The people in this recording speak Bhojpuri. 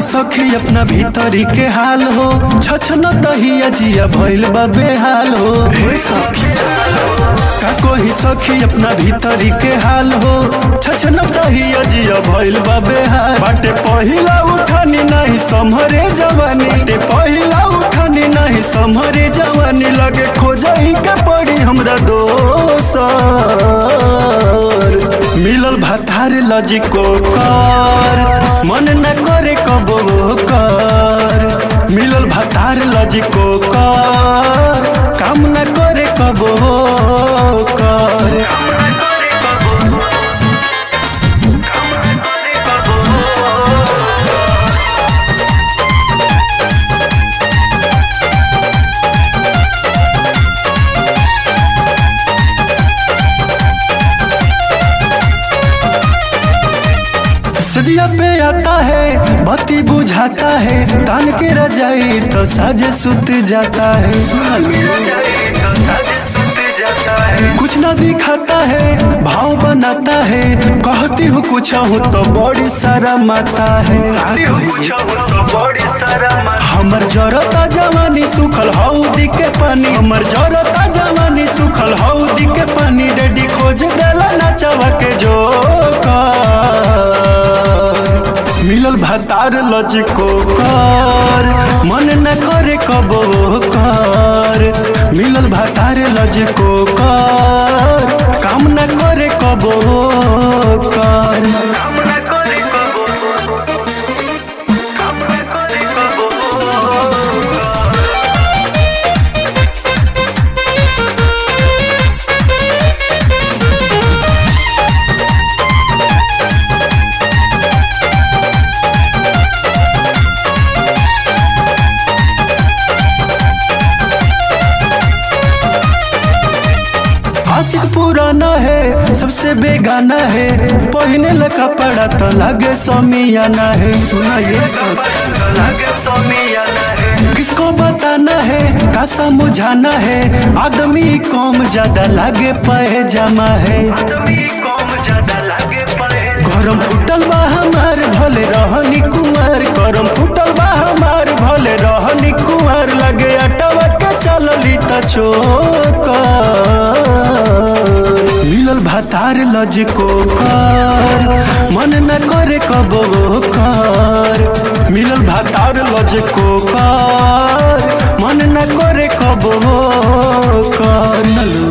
सखी अपना भीतरी के हाल हो छछन दहिया जिया भइल बा बेहाल हो हे सखी का कोही सखी अपना भीतरी के हाल हो छछन दहिया जिया भइल बा बेहाल बाटे पहिला उठानी नहीं सम्हरे जवानी बाटे पहिला उठानी नहीं सम्हरे जवानी लगे खोजही के पड़ी हमरा दोसर मिलल भातार लजिको कर मन न करे कबो कर मिलल भातार लजिको कर काम न करे कबो कर सजिया पे आता है बत्ती बुझाता है तान के रजाई तो साजे सुत जाता है कुछ ना दिखाता है भाव बनाता है कहती हूँ कुछ हूँ तो बड़ी सारा माता है हमर जरता जवानी सुखल हौदी के पानी हमर जरता जवानी सुखल हौदी के पानी रेडी खोज देला नचवा के जो मिलल भातार लचको कर मन न करे कबो कर मिलल भातार लचको कर काम न करे कबो कर आशिक पुराना है सबसे बेगाना है पहने ल कपड़ा तो लगे समियाना है सुना ये सब किसको बताना है का समझाना है आदमी कम ज्यादा लागे पैजामा है गरम फुटल बा हमार भले रहनी कुमार गरम फुटल बा हमार भले रहनी कुमार लगे अटवा के चलली त चोकर मिलल भातार लजको कर मन न करे कबो कर मिलल भातार लजको कर मन न करे कबो कर नलू